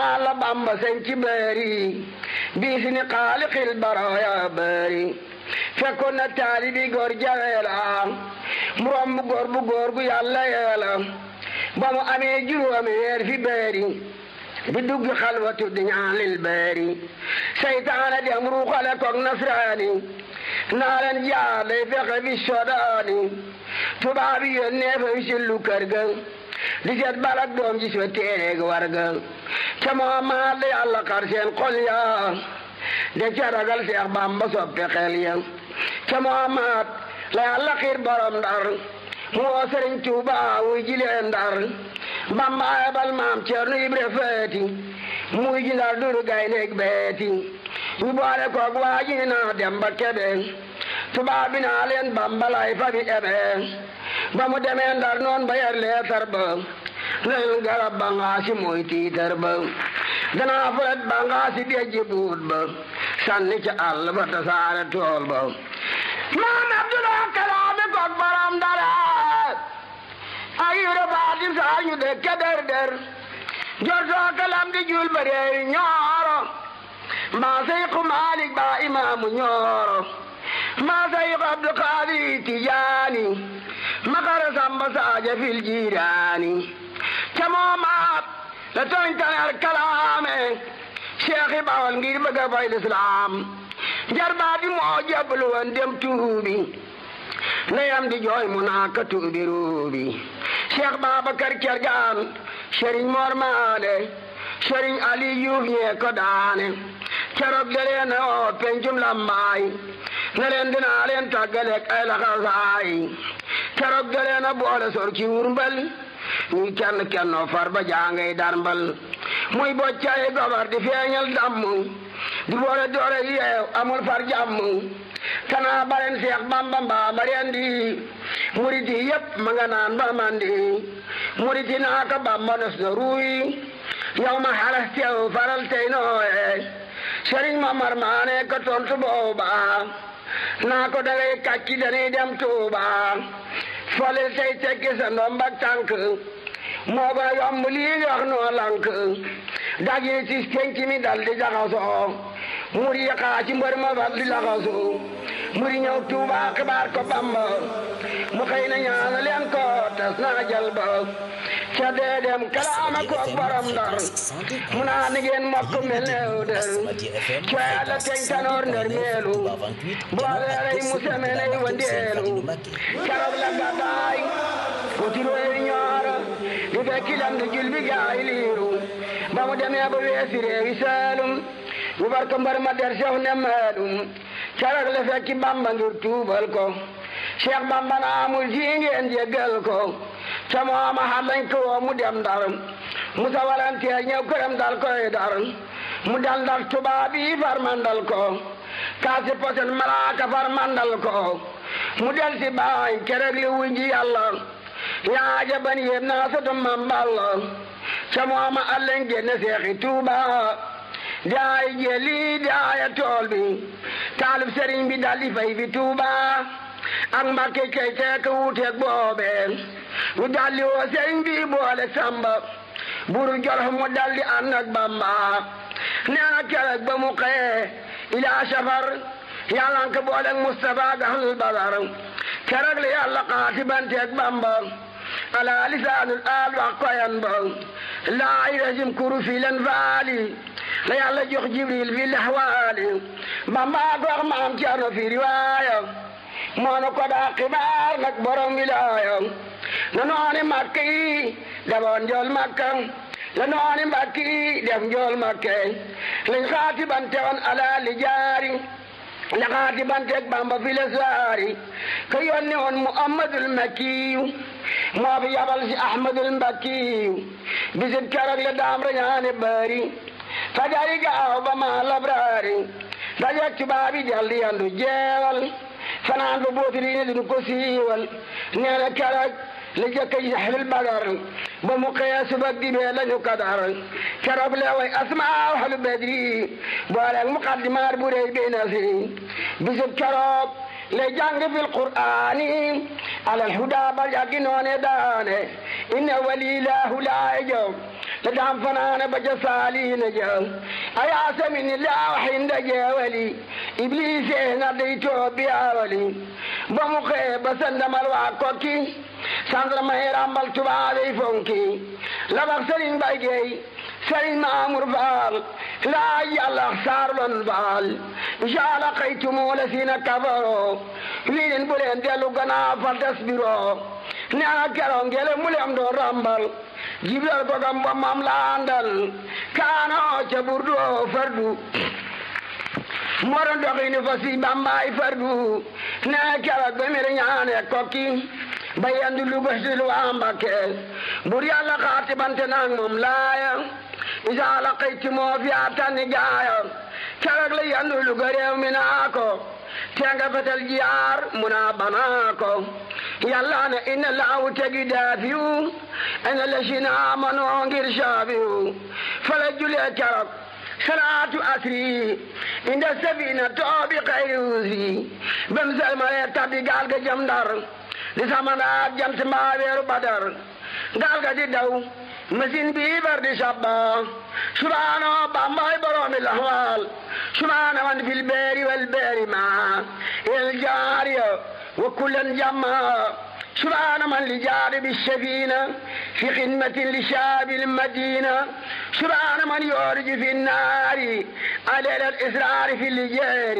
la bamba sañ ci bëri bii si ni xaaliqil baraya bëri fekkoon na taalibi góor jaweela mu romb góor bu góor gu yàlla yeela ba mu amee juróomi weer fi bëri di dugg xalwatu di ñaan lil bëri seytaane dem ruuxale koog nasraani naa leen jaar day fexe bi sodaani tubaab yi yónnee fa wi sillu kër ga di seet balak doom ji soo téereeg war ga ca Muhammad la yàlla xar seen xol ya de ca ragal Seex Bamba soppe xel ya ca Muhammad la yàlla xiir borom ndar mu woo Sëriñ Tuuba wuy ji leen ndar Bamba ayabal maam Ceerno Ibra Faati muy ji ndar duru gaynde beeti ñu boole koog waa ji naa dem ba Kebe tubaab bi naa leen Bamba lay fa bi ebe ba mu demee ndar noon ba yar leetar ba leen garab ba ngaasi mooy tiitar ba danaa fulet ba ngaasi dejji buut ba sànni ca àll ba tasaare tool ba maam Abdulaa kalaami koog baram dara ay yura baati saa ñu dëkke der der jortoo kalam di jul ba reeri ñooro maa seyku Maalik ba imaamu ñooro maa seyku Abdu Xaadir Tijaani makara samba saaja fil jiiraani ca moomaat la tooñ taneer kalaame Cheikh i Bawal ngir bëgg a fay lislaam jarbaa di moo jablu woon dem tuubi ndeyam di jooy mu naa ka tuubi ruubi Cheikh Babacar Kergaan Sëriñ Mor Maale Sëriñ Ali Yuuf ñee ko daane keroog da leen oo pencum lambaay ne leen dinaa leen tàggaleeg ay laxasaay keroog da leen a boole sor ci wurmbal ñuy kenn kennoo far ba jaangay darmbal muy boccay gobar di feeñal damm di boole doore yeew amul far jàmm kanaa baren seex bamba mbaa bareen di muriti yépp ma nga naan ba mandi muriti naa ko bamba nos na ruuy yow ma xalas teew faral tey nooye sëriñ ma mar maane ko tontu booba naa ko dangay kàcci dañuy dem tuuba folil tey tekki sa ndombak tànk moo ba yomb lii nga wax noo lank dag yi tis penc mi dal di jaxasoo muri xaa ci mbër ma fal di laxasoo muri ñëw tuuba xibaar ko bamba mu xëy na ñaana leen ko tas naa jël ba ca dee dem kalaama ko borom ndar mu naa ni ngeen mokk mel ne dër ca yàlla teñ tanoor ndër meelu boole rey mu semeney wandeelu keroog la gàddaay utirooy ñooro di fekki lam di jul bi gaay liiru ba mu demee ba weesi réewi saalum ñu bar ko mbar ma der seex ne maalum keroog la fekki bamba ngir tuubal ko cheikh bamba na amul ji ngeen jéggal ko ca mooma xalañ ko woo mu dem ndar musa walanteer ñëw këram dal koy dar mu dal ndar tubaab yi far mandal ko kaasi posen malaaka far mandal ko mu del si baay kereg li wunji yàlla yaaja ban yéem naa soto mam balla ca mooma allen génne seexi tuuba daay jeli daaya tool bi taalib sëriñ bi daldi fay fi tuuba ak mbakke kay teek wuuteeg boobe ñu daldi woo sëriñ bi boole samba buru jolof mu daldi ànd ak bamba nee na keroog ba mu xëyee ilaa safar yàlla nga ko booleeg Mustafa ak ahlul badar keroog la yàlla xaati banteeg bamba ala lisaanul aal wax koyan ba laa irajim kuru fi len faali la yàlla jox jibril fi lahwaali bamba ko wax maam Cerno fi riwaaya moonu ko daa xibaar nag borom wilaaya na nooni makka yi defoon njool makka la nooni mbakki yi def njool makka lañ xaati bante woon ala li jaari la xaati banteeg bamba fi le saari ka yónni woon muhammadul makkiyu moo fi yabal si ahmadul mbakkiyu bisit keroog la daam rañaane bari fajari gaaw ba ma labraari dajeeg tubaab yi daldi yandu jeewal fanaan ba bootuli ne duñu ko siiwal nee na keroog la jëkk yi saxlil badar ba mu xëyee suba dibee lañu kadar keroog la way asmaa ahlu badri booleeg muqaddimaat bu rëy bi nasri bisub keroog le jàng fil qur'aani alal huda ba yàggi noone daane inna walilaahu laa jow la daam fanaane ba ca saaliina ja ayaasa min laaw xinda jeewali ibliise na dey toobi awali ba mu xee ba sandamal waa kokki sandarma yi rambal tubaabey fonki la wax sëriñ bay geey sëriñ maamur faal laa yàlla saarlon faal jaala xaytumu la siina kafaro lii leen bu leen dellu gannaaw fal tasbiroo nee na keroog ngele mu leen doon rambal jibril ko gam ba mam laandal kaano ca burdu fardu moo doon doxini fa si bambaay fardu nee keroog ba mere ñaane kokki ba yendu lu bëstil waa Mbakke bur yàlla xaati bante naag moom laaya isa laqayti moo fi atani gaaya keroog la yendu lu ga réew mi naa ko tenga fetel jiyaar mu naa banaa ko yàlla ne inna laawu tegi daafiyu ina la si naa manoo ngir saafiyu fala julee keroog salaatu asri inda safina toobi xayri usi bam salmale tabbi gaal ga jam ndar di samanaat jant mbaa weeru badar gaal ga di daw machine bi bar di sabba subhaano bambay boroomi laxwaal subhaana man fil beeri wal beeri ma el jaariya wa kullan jamma سبحان من لجار بالسفينة في خدمة لشاب المدينة سبحان من يورج في النار على الإسرار في اللجار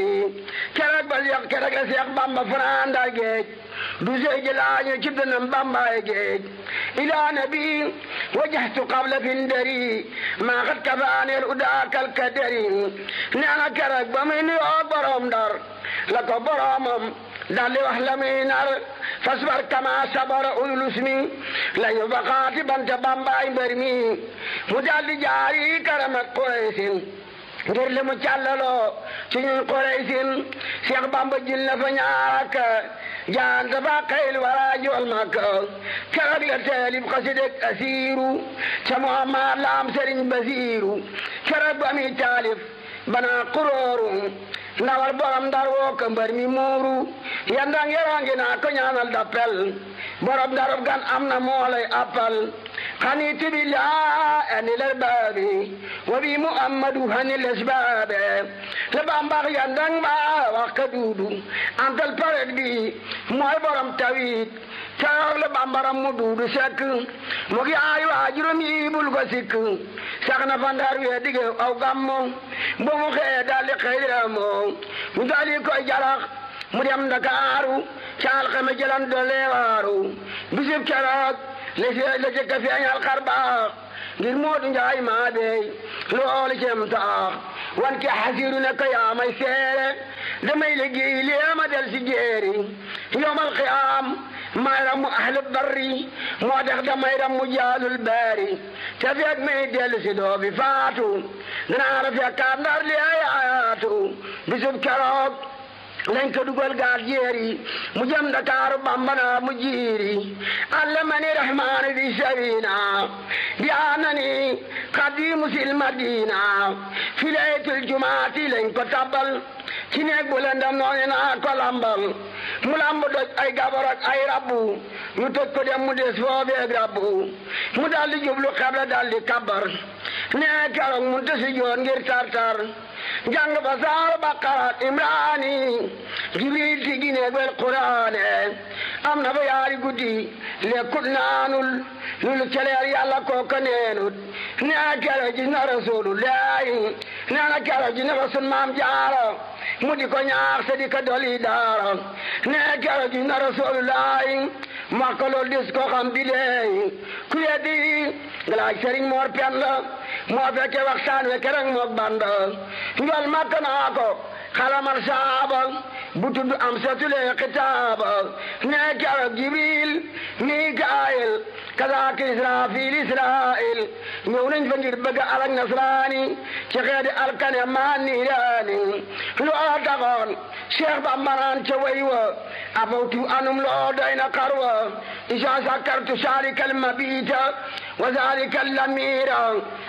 كرك بل كرك سيق بامبا فران دا جيج دوزي جلاج جبنا بامبا جيج إلى نبي وجهت قبل فندري ما قد كفاني الأداك الكدري نانا كرك بمن يوبرهم دار لك برامم daldi wax la muy nar fasbar kama sabara ulul usmi lañu baqaati banta bambaay mbër mi mu daldi jaari karamat Quraysin ngir li mu càllaloo ci ñun Quraysin Cheikh Bamba jil na fa ñaarak jaan dafa xayl wara jool Makka keroog la teelib xasideg asiiru ca Muhammad laam Sëriñ Basiiru keroog ba muy taalif bana kurooru ndawal borom ndar woo ko mbër mi muuru yandang yerangi naa ko ñaanal dappel borom ndarub gan am na moolay appal xani tibilla ani ler baabi wa bi muhammadu hani les baabe le bambax yandang ba wax ka duudu antal paret bi mooy borom tawit keroog le bambaram mu duudu sekk mu gi ay waajuram yi bul ko sikk sax na fa ndar wee dige aw gammo bo mu xëyee daldi xëy moo mu daldi koy jarax mu dem Ndakaaru caal xame jëlan doole waaru bisib keroog la la jëkk feeñal xar baax ngir Moodu Njaay maa beey loolu cem taax wan ke xasiru ne ko yaa may seere damay liggéey lee ma del si jeeri yomal xiyaam may ram mu ahlu barri moo tax damay ram mu jaalul baari te feeg may dellu si doo bi faatu danaa la fekkaat ndar li ayaatu bisub keroog lañ ko dugal gaal jeeri mu jëm Dakaaru bambana mu jiiri allamani rahmaani fi sabina bi anani xadimu sil madina fi laytul jumaati lañ ko tabbal ci neeg bu lëndam noonu naa ko lambal mu lamb doj ay gabar ak ay rabbu ñu tëj ko dem mu des foobeeg rabbu mu daldi jublu xebla daldi kabar nee keroog mu tësi joon ngir tartar jàng ba saar baqara imraani jibril ti gineeg wel quraane am na fa yaari guddi lekkut naanul lulu celeer yàlla kooka neenut nee keroog gis na rasulullahi nee na keroog gis na fa sun maam jaara mu di ko ñaax te di ko doli daara nee keroog gis na rasulullahi ma ko lool dis ko xam bi leey ku yeddi ngalaaj sëriñ moor pen la moo fekke waxtaan we kereng mook banda njol makka naa ko xalamal saaba bu tudd am satule xitaaba nee keroog jibril mikaayil kazaaka israfil israil ñëw nañ fa ngir bëgg alak nasraani ci xeeti alkane maa niiraani loo taxoon cheikh bamba naan ca way wa afawtu anum loo doy na xarwa isa sakartu saalika almabita wa zalika allamira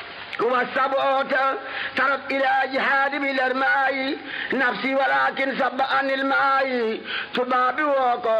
والسبوت ترك إلى جهاد بالأرماء نفسي ولكن سب عن الماء تبابي وكو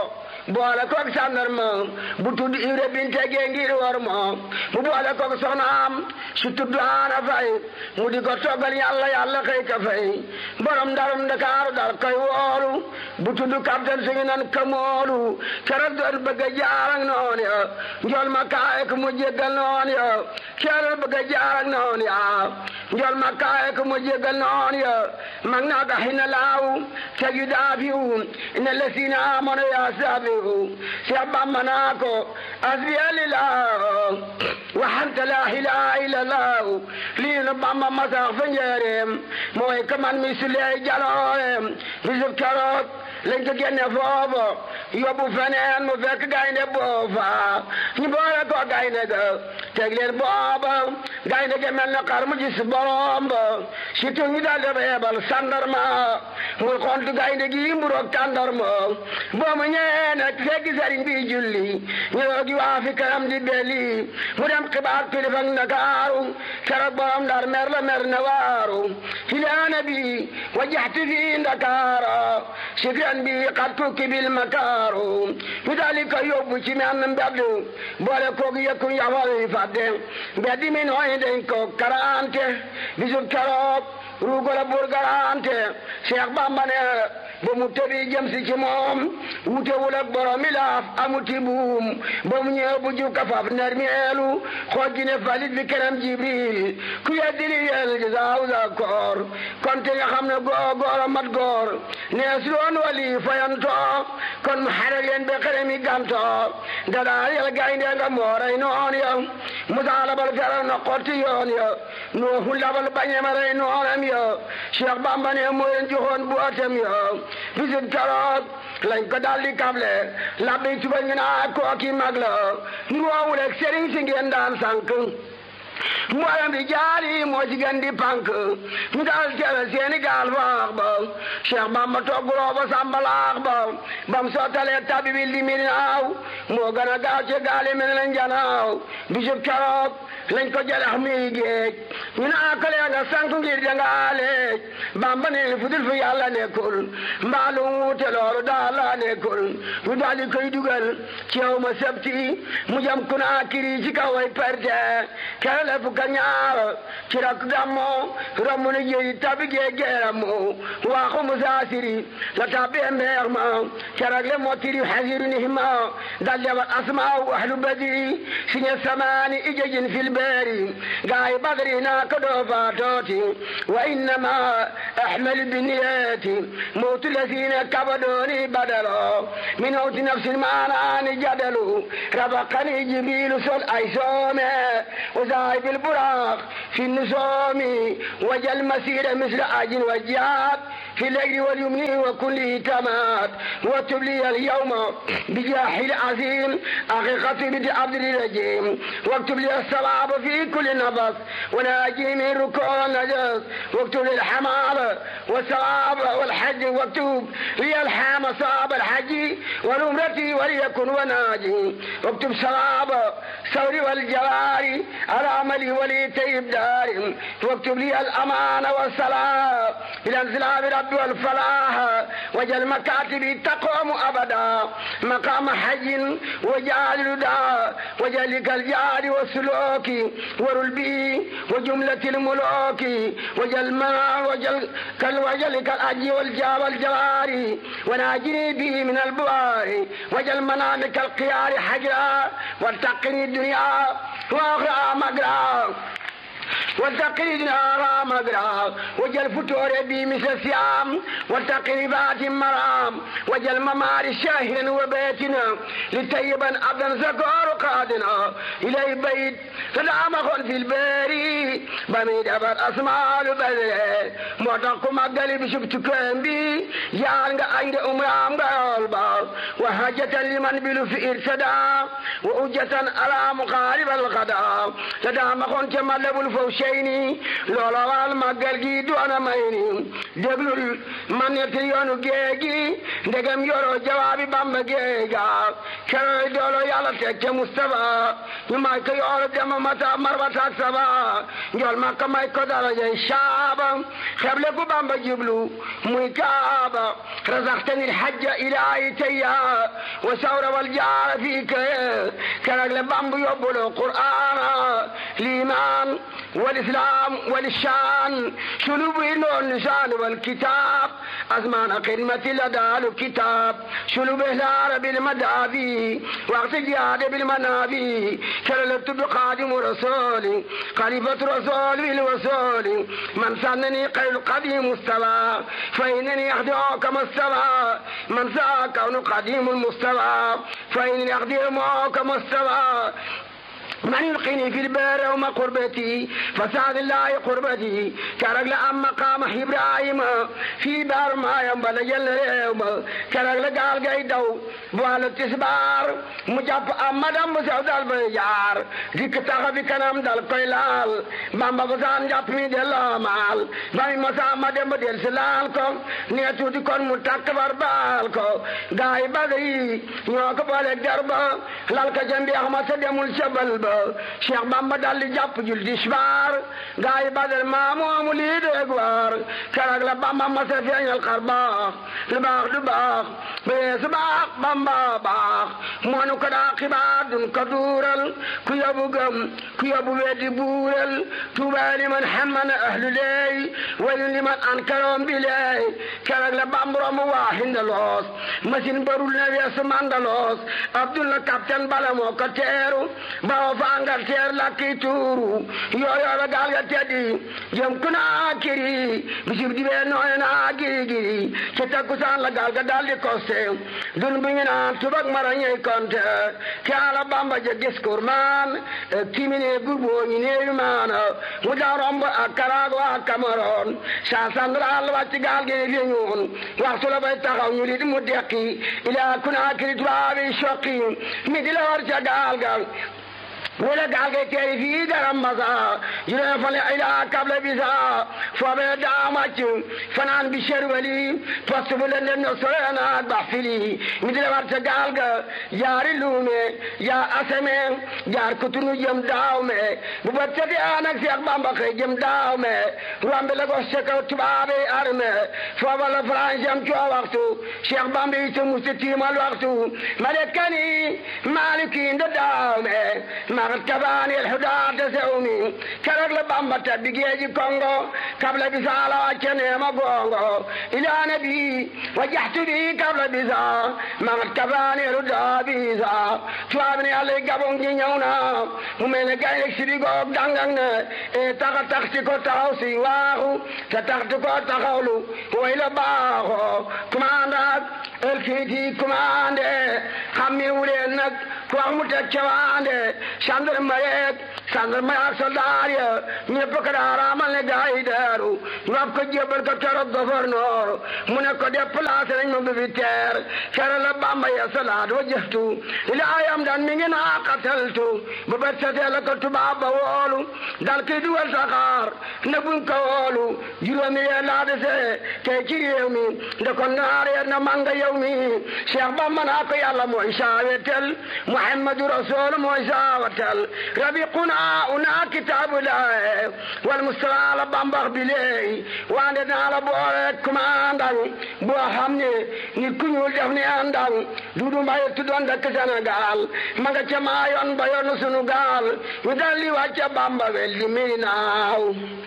boole koog sàndarma bu tudd Ibra Binte gee ngir war ma mu boole koog soxnaam su tudd Aana Fay mu di ko toggal yàlla yàlla xëy ka fay borom ndarum Ndakaaru dal koy woolu bu tudd capitaine suñu nan kamoolu keroog doon bëgg a jaar ak noon ya njool ma kaay ko mu jéggal noon ya keroog bëgg a jaar ak noon ya njool ma kaay ko mu jéggal noon ya mag naa ko xina laaw tegi daafiwu ina lesina amono ya saabiwu Seex Bamba naa ko asbiya lillah waxanta laa ilaaha illallah lii nu Bamba masax fa njëreem mooy ka man mi suleey jalooreem bisub keroog lañ ko génne foofu yóbbu feneen mu fekk gaynde boofa ñu boole ko gaynde ga teg leen booba gaynde ga mel na xar mu gis borom ba surtout ñu daal di reebal sandarma muy xontu gaynde gi mburoog tàndarma boo mu ñëwee nag fekk sëriñ bi julli ñu gi waa fi kanam di belli mu dem xibaar kilifa ak Ndakaaru keroog borom ndar mer la mer na waaru filaana bi wajaxti fi Ndakaara sikran bi xat kukki bil makaaru ñu daal di ko yóbbu ci menn mbedd boole koog yëkku yafal yi fàdde mbedd mi nooy dañ ko karante bisub keroog ruugola bur garante Cheikh Bamba ne ba mu tëbi jëm si ci moom wutewul ak borom laaf amuti buum ba mu ñëw bu ju kafaaf nermeelu xooj ne falit bi kenam jibril ku yeddi li yel gi saaw sa koor kon te nga xam ne góor góor a mat góor nee su doon wali fayantoo kon mu xare leen be xere mi gantoo dadaa yel gaynde nga mooray noon ya musa labal feral na xotti yoon ya nuuhu labal bañema rey noonam ya Cheikh Bamba ne moo leen joxoon bu atem ya bisib keroog lañ ko daldi kable labbi tuba ñu naa kooki mag la nuwoowul ak sëriñ si ngeen daan sànk mboolem bi jaali moo ci gën di pànk ñu daal teewe seeni gaal faax ba Cheikh Bamba togguloo ba sàmbalaax ba bam sottalee tabi bi limi naaw moo gën a gaaw ci gaali mel na njanaaw bisub keroog lañ ko jalax muy géej ñu naa ko lee nga sànk ngir jangaaleej Bamba ne fudul fu yàlla nekkul mbaalu wuute loolu daal la nekkul ñu daal di koy dugal ci yow ma sebti mu jam kunaa kiri ci kaw ay perte kere la fukka ñaar ci rak gammo romb na jéyi tabi gee geeramu waaxu musaasiri la tabbee mbeex ma kerak le motiri hasiru nihima dal jabat asmaaw ahlu badri siñe samaani ijejin fil beeri gaay badri naa ko doo faatooti wa innama ahmal biniyati mawtu lasina kabadooni badalo min mawti nafsin maanaani jadalu rabaqani jibrilu sol ay soome وذاهب البراق في النسوم وجل مسير مثل آج وجاد في الليل واليمن وكل تمات واكتب لي اليوم بجاح العظيم أخي خطيب عبد الرجيم واكتب لي الصواب في كل نفس وناجي من ركوع النجس واكتب لي الحمال والصواب والحج واكتب لي الحام صواب الحج والعمرة وليكن وناجي واكتب صواب ثوري والجواري على عملي ولي طيب داري واكتب لي الأمان والصلاة بالانزلاب رب والفلاح وجل مكاتبي تقوم أبدا مقام حج وجعل الدا وجلك الجار والسلوك ورلبي وجملة الملوك وجل ما وجل كل وجلك الأجي والجا والجواري وناجني به من البوار وجل منامك القيار حجرا والتقني الدنيا واخرى مقرا والتقريدنا مقرا وجل فتور بي مثل الصيام والتقريبات مرام وجل ممار شاهرا وبيتنا لطيبا عبدا زكور قادنا إلي بيت سلام في الباري بميد أبر أسماء البدر موتاكو مقالي بشبت كامبي جان عند أمرام قلبا وحاجة لمن بلو في إرسدا وأجة على مقارب الغدا تدام خون تملب الفوشيني لولا والمقال جيدو أنا ميني déglul man ne te yoonu géegi ndegam yoroo jawaabi bamba géega keroy doolo yàlla teg ca Mustafa ñu may ko yoolu dema mata marbataak saba njool makka may ko darajay saaba xeble ku bamba jiblu muy kaaba razaqtani lhajja ilaahi tayya wa sawra wal jaara fii ka kerag le bamba yóbbuloo qur'aana liimaan wal islaam wal shaan sulubu noon lisaan wal kitaab asmaana xidmati la daalu kitaab sulubu ihlaara bil madaabi waxti jihaade bil manaabi kere le tudd xaadimu rasuuli xalifatu rasuul bil wasuuli man sannani xayru qadim mustafa fa innani axdimu kama stafa man saa kawnu qadimu mustafa fa innani axdimu kama stafa من يلقيني في البار وما قربتي فسعد الله قربتي كرق لأم مقام إبراهيم في بار ما ينبل جل ريوم كرق لقال قيدو بوال التسبار مجاب أمدام بسعود البيجار ديك تغبي كنام دل قيلال بامبا بسان جاب مي دل مال باي مسا مدام بدل سلال كو نيتو دي كون متكبر بالكو غاي بدي ñoo بالك دربا لالك جنبي أحمد سدمول شبل با cheikh bamba dal di jàpp jul disbaar gaa yi badal maa moomu lii déeg waar keroog la bamba masa feeñal xar baax lu baax du baax ba yeesu baax bamba baax moonu ko daa xibaar dun ko duural ku yabu gëm ku yabu weddi buural tuubaa liman xammana ahlu leey wayu liman ankaroom bi leey keroog la bamburo mu waaxinda loos machine barul na weesu mandaloos abdullah capitaine bala moo ko teeru bawo fa Angleterre la kii tuuru yooyoobe gaal ga teddi jëm ku naa kiri bisib di bee nooy naa giri giri ci takkusaan la gaal ga daldi koste dun bu ñu naan tubak mara ñey konte ke ala bamba je discours man kimine gurbo ñu neeyu maana mu daa romb ak Karago ak Cameroon sa central wàcc gaal gi li ñuun waxtu la bay taxaw ñu li mu dekki ila ku naa kiri tubaabi soqi mi di la war ca gaal ga wala gaal ga teeri fii garam masa juróom fan ila kable bisa foobe daa màcc fanaan bi sherwali poste bu leen no sorena ak ba fili mi di la war ca gaal ga jaari luume jaar aseme jaar kutunu jëm daaw me bu ba tete anak Seex Bamba xëy jëm daaw me rombe la gos ca kaw tubaabe arme fooba la France am coo waxtu Seex Bamba yi ta musta tiimal waxtu malekani maliki nda daaw me magat kabani alhudaata sewmi keroog la bamba tabbi geeji kongo kabla bisala wacceneema gongo ila nabi wajjahtu bi kabla bisa magat kabani alhudaa bisa tubaabni allah gabon ji ñëw na mu mel ne gaynde sibi goog dangang ne e taxa taxti ko taxaw si waaxu te taxti ko taxawlu way la baaxo commandant elkiti commandé xammi wuleen nag ku wax mu teg cawaande gendarmerie gendarmerie ak soldat ya ñëpp ko daa raamal ne gaa yi daaru ñu ab ko jébbal ko keroog gouverneur mu ne ko déplacé nañ ma militaire kere la bamba ya salaat wa jëftu ila ayam daan mi ngi naa qataltu ba bët setee la ko tubaab ba woolu dal kiy dugal saxaar ne buñ ko woolu juróomi yee laa dese tey ci réew mi nde ko naar yee na manga yow mi Cheikh Bamba naa ko yàlla mooy saawetel Muhammadu Rasul mooy saawatel rabiquna una kitaabu laay wal Mustafa la bambax bi leey wande naa la boole commandant boo xam ne nit ku ñuul def ne àndang Dudu Mbaye tuddoon dëkk Sénégal ma nga ca maa yoon ba yoon sunu gaal ñu daldi wàcce Bamba wel di mi naaw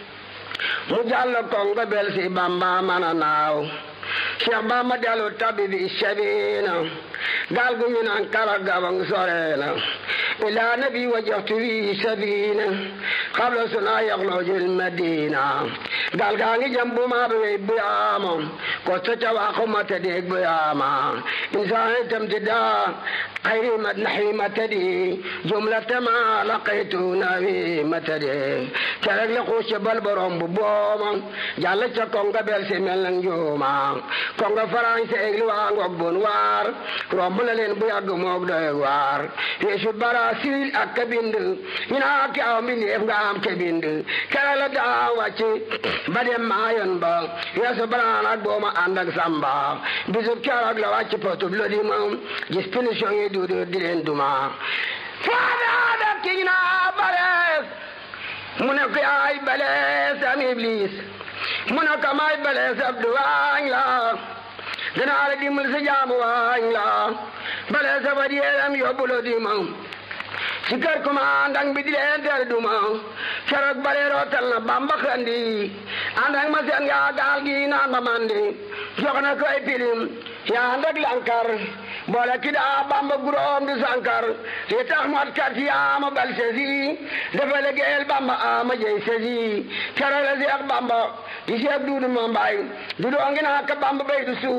mu jàll kongo bel si Bamba mana naaw Cheikh Bamba dellu tabi bi sabina gaal gu ñu naan kara gabang sorena ila nabi wajjahtu bi sabina qabla suna yaxlojil madina gaal gaa ngi jëm bu ma be buyaama ko ta ca waxu ma ta deg buyaama insaan tam ti daa خير مدنحي متدي جملة ما لقيت نبي متدي كرك لقوش بالبرم ببوما جالة كونغا بيرسي ملن جوما كونغا فرانسي اغلو آنغوك بنوار رمبلا لين بياغ موك دوي وار يشو براسيل أكبند ينا كاو من يفغا daam te bind kere la daa wàcc ba dem maayoon ba yeesu baraan ak booma ànd ak samba bisub keroog la wàcc potub lo di ma gis punition yi duudu di leen duma faadaa daf kiñ naa balees mu ne ko yaay balees am iblis mu ne ko may balees ab du waañ la danaa la dimbal sa jaamu waañ la balees ab yeeram yóbbu lo di ma ci kër commandant bi di leen tere duma keroog bare rootal na bamba xandi ànd ak ma seen yaa gaal gi naan ba mandi jox na ko ay pilim yaa ànd ak lankar boole ki daa bamba guróom di sankar yi tax mot kat yaa ma bal sesi dafa liggéeyal bamba ama jey sesi keroog la seex bamba di seex duudu ma mbay dudu ongi naa ka bamba bay du suuf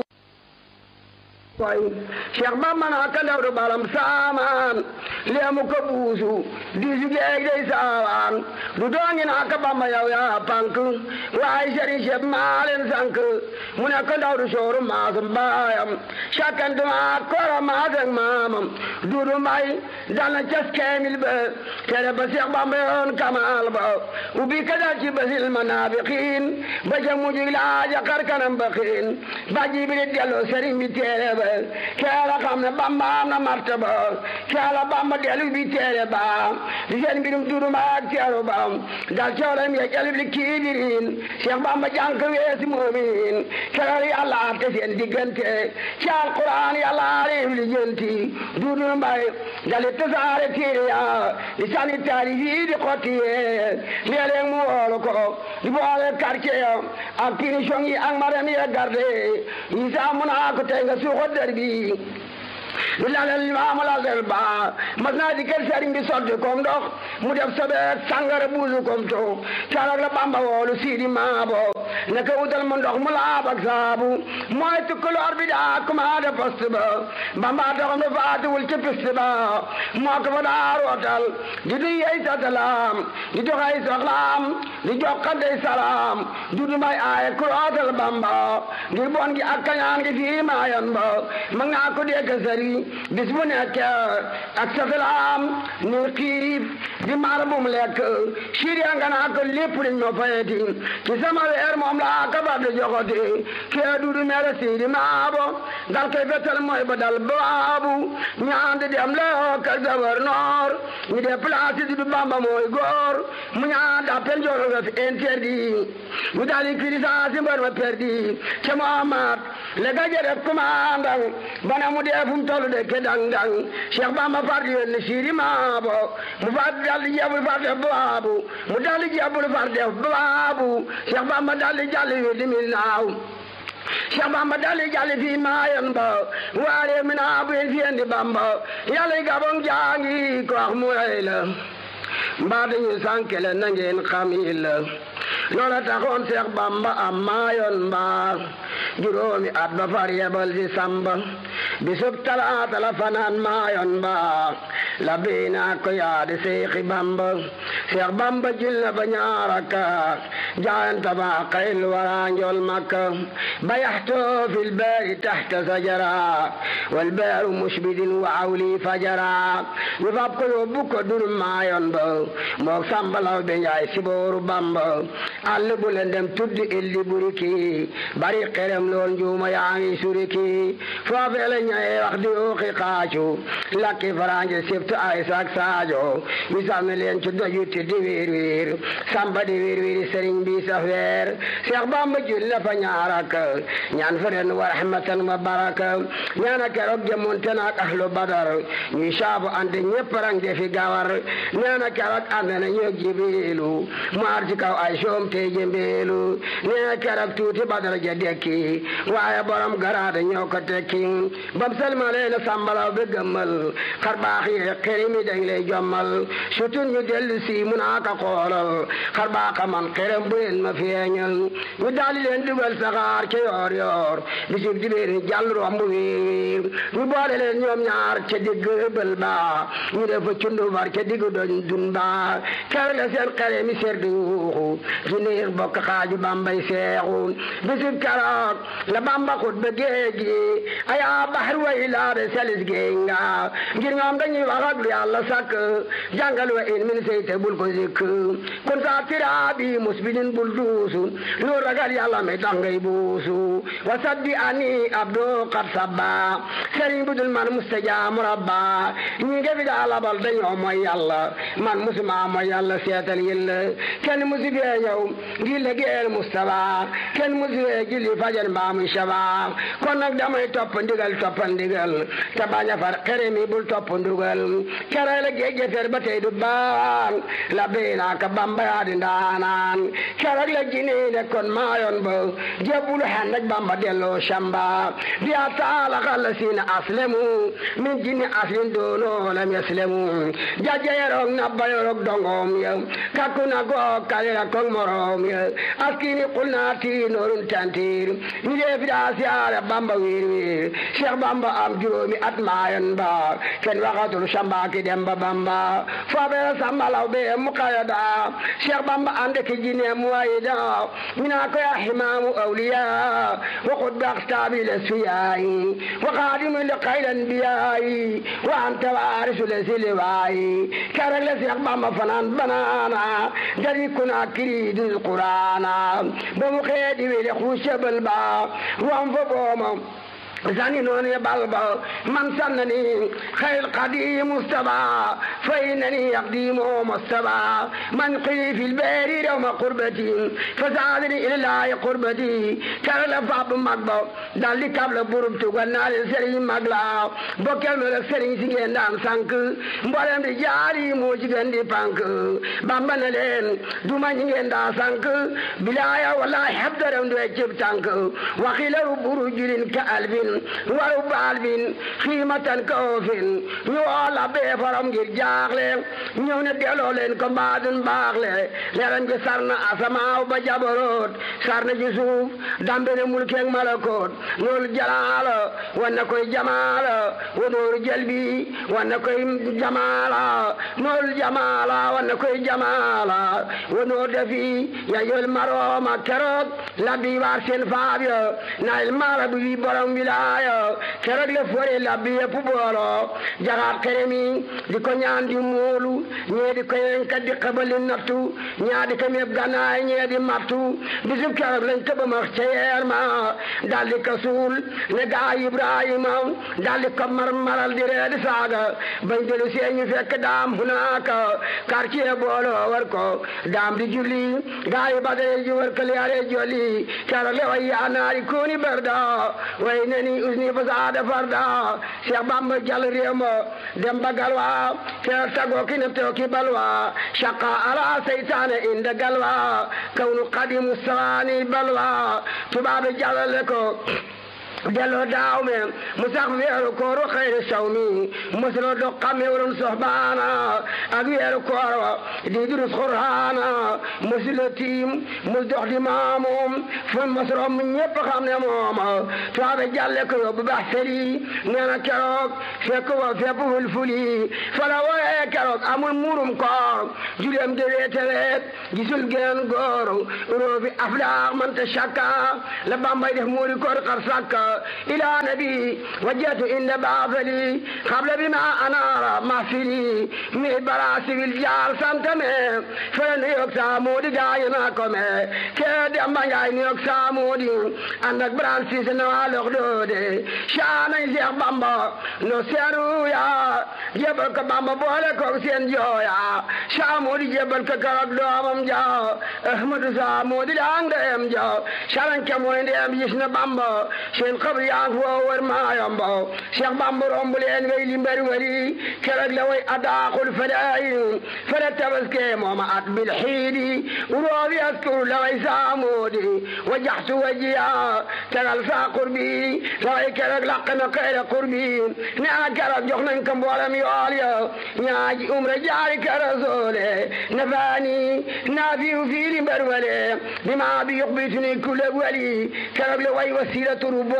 koy Cheikh Bamba naa ka ndawru balam saamaan leemu ko buusu diisu geeg dey saawaan du doongi naa ka Bamba yow yaa pank waaye sëriñ Cheikh maa leen sank mu ne ko ndawru sooru maasum baayam sakkantuma koro maasam maamam duudu may dal na cas keemil ba tere ba Cheikh Bamba yoon kamaal ba ubbi ka dal ci basil manaafiqiin ba ca mujj laaja xar kanam ba xiin ba jibiri delloo sëriñ bi teere ba keela xam ne bamba am na martaba keela bamba delu bi teere ba di seen mbirum duruma ak teeru ba dal coolem ye jalib li kiibirin cheikh bamba jànk weesi moomin keela yàlla te seen diggante ci alquran yàlla reew li jënti duudu mbay dali tasaare téere ya di sani taari yii di xotti yee léeg-léeg mu woolu ko di boole quartier ya ak punition yi ak maram ye garde yi saa mun a ko tey nga suuxo der bi du lalal maamu lalal ba mas naa di kër sëriñ bi sotti kom ndox mu def sobeet sangara buusu kom to calag la bamba woolu siidi maabo ne ko wutal mu ndox mu laab ak saabu mooy tukkuloor bi daa commandé poste ba bamba taxam ne faatiwul ci piste ba moo ko fa daa rootal di du yey satalaam di doxay soxlaam di jokkandey salaam du du may aaye ku rootal bamba ngir bon gi ak kañaan gi fii maayan ba ma ngaa ko dégg sëriñ bis bu nekk ak satalaam ni xiif di maar bu mu lekk siiriya nga naa ko lépp liñ ma fayeti ci sama weer moom laa ka bar di joxoti kee dudu mere siidi maabo dal koy fetal mooy ba dal baabu ñaan di dem loo kër gouverneur ñu déplacé di du bamba mooy góor mu ñaan d'appel jono nga fi interdit mu dali crisance mbar ma perdi ca Muhammad le gaje def commandant bana mu dee fu mu tollu de ke dang dang Cheikh Bamba far di yónni siidi maabo mu far dal di jebul far def baabu mu dal di jebul far def baabu Cheikh Bamba dal di jàll wi di mi naaw Cheikh Bamba dal di jàll fii maayan ba waare mi naa bu fi indi Bamba yàlla gabon jaangi ko wax mu rey la mbaa dañu sànkele na ngeen xam yi la loola taxoon Cheikh Bamba am maayoon mbaa juróomi at ba far yebal si samba bisub talaata la fanaan maayoon mbaa la biina ko yaadi Seexi Bamba Cheikh Bamba jil na ba ñaaraka jaayanta ba xayl wara njol makka bayaxto fi lbaari taxta sajara walbaaru musbidin wa awli fajara ñu fab ko yóbbu ko dur maayoon ba moog sambalaw be njaay sibooru Bamba àll bu leen dem tuddi illi buriki bari xerem lool njuuma yaa ngi suriki foofee la ñaye wax di ooxi xaacu lakki faraanje sibtu ay sak saajo ñu sànni leen ci doju ti di wiir wiir samba di wiir wiir sëriñ bi sa feer Seex Bamba jul na fa ñaarak ñaan fa ren wa rahmatan wa baraka ñaana keroog jëmonte naak ahlu badar ñuy saabu ante ñépp rang defi gawar ñaana keroog ànd na ñoog jibrilu mu ar ci kaw ay soom te jëmbeelu nee keroog tuuti badar ja dekki waaye borom garaada ñoo ko tekki bam salmalee na sambalaw be gëmmal xar baax yi xeri mi dañ lay jommal surtout ñu dellu si mu naa ka xoolal xar baaxa man xerem bu leen ma feeñal ñu daali leen dugal saxaar ca yoor yoor bisib dibéer ni jàll romb wiir wiir ñu boole leen ñoom ñaar ca digg bël ba ñu def fa cundu far ca digg doñ dun ba ker la seen xere mi ser di yuuxu niir bokk xaaju bambay seexu bisub keroog la bamba xut ba géej gi ayaa baxar way laabe selis géej nga ngir ñoom dañuy wax ak lu yàlla sàkk jàngal wa in min sey te bul ko zikk kun saa tiraabi musbidin bul duusu lu ragal yàlla mi tax ngay buusu wa sabbi ani abdo qad sabba sëriñ bu dul man mustajaamu rabba ñi nge fi daa labal dañoo mooy yàlla man musuma mooy yàlla seetal yilla kenn musu fee ñëw ngi liggéeyal Mustafa kenn musu fee julli fajar mbaa muy shaba kon nag damay topp ndigal topp ndigal te bañ a far xere mi bul topp ndugal kere la géej gefer ba tey du baan la beena ka bamba yaa di ndaanaan kere la jinne ne kon maayoon ba jébbul xan nag bamba delloo shamba biya taala xalla siina aslemu min jinni aslin doono lam yaslemu jaja yerok nabba yorok dongom ya kakku na go kalera kong morom ya askini qulna ti norun tantir ni def da siara bamba wir wir cheikh bamba am juróomi at maayon ba ken waxatul shamba ki demba bamba fabe samba law be muqayada cheikh bamba ande ki jinne muwayida mina ko ya himamu awliya wa qud baqtabi lasfiyai wa qadim liqayl anbiyai wa anta warisu lasiliwai karak la cheikh bamba fanan banana dari kuna kiri dil qur'ana ba mu xeedi wele xuusebal ba wam fo booma sani noon ye balba man sannani xayr qadi mustaba fa innani yaqdimu mustaba man qii fi lbeeri rewma qurbati fa saadini ilallahi qurbati kara la fab mag ba dal di kab la burub tugal naa leen sëriñ mag la bokkel ma la sëriñ si ngeen daan sànk mboolem di jaari moo ci gën di pank bamba na leen duma ñi ngeen daa sànk bilaaya wallahi habdaram du cib tànk waxilaru buru julin ka albin waru baal bin xiimatan kaofin ñu woo la bee faram ngir jaaxle ñëw ne delloo leen ko mbaadun baaxle leeram gi sar na asamaaw ba jabaroot sar na ci suuf dambe ne mulkeeg malakoot loolu jalaala wan na koy jamaala wa nooru jalbi wan na koy jamaala noolu jamaala wan na koy jamaala wa noor defi ya yol marooma keroog labbi waar seen faab ya naayil maara bu wi borom wilaaya keroog le fore labbi yëpp boolo jaxaat xeremi di ko ñaan di muulu ñee di ko yenka di xabali nattu ñaa di ko meeb gannaay ñee di mattu bisub keroog lañ tëba ma ca yeer ma dal di ko suul ne gaa Ibrahima dal di ko mar maral di ree di saaga bañ delu see ñu fekk daam hunaaka quartier boolo war ko daam di julli gaa yi badare ji war ko liyaare jolli keroog le way yaa naari kuuni barda way nani usni fasaada farda Cheikh Bamba jal réew ma dem ba galwa keroog tagoo ki ne teew ki balwa shaqa ala seytaane inda galwa kawnu qadimu sawaani balwa tubaabe jàllale ko delloo daaw me mu sax weeru kooru xayri saw mi mosuloo do xame wurum soxbaana ak weeru koor di durus xurhaana mosuloo tiim mus dox di maamum fu mosuloo mu ñëpp xam ne mooma tuwaabe jàlle ko yóbbu bax seli nee na keroog fekk wa fepp fulfuli fala wooyee keroog amul muurum koor juleem de weete weet gisul geen góor roofi aflaax manta shakka la bambay def muuri koor xar sakka إلى نبي وجهت إن بعثلي قبل بما أنار محفلي من براسي الجال سنتمي فلن يكسى مودي جاينا كمي كيد أما جايني يكسى مودي أنك بران سيسنا لغدودي شانا يزيق بامبا نسيرو يا جبل كبامبا بولا كوكسين جويا شامودي جبل ككرق دوامم جاو أحمد سامودي لانگ ديم جاو شارن كموين ديم يشنا بامبا شين قبر yaa ngi foo wër maa yombo Cheikh Bamba romb leen way li mbari wari keroog la way adaaxul fadayin fada tabaske mooma at bil xiidi uroobi askuru la way saamoodi wajaxtu wajiya tegal saa qurbi la way keroog laq na xeere qurbi ne a keroog jox nañ ko mboolem yool ya ñaaji umra jaari ka rasoole nafaani naafiu fii li mbari wale bima bi yuqbituni kulle wali keroog la way wasila turu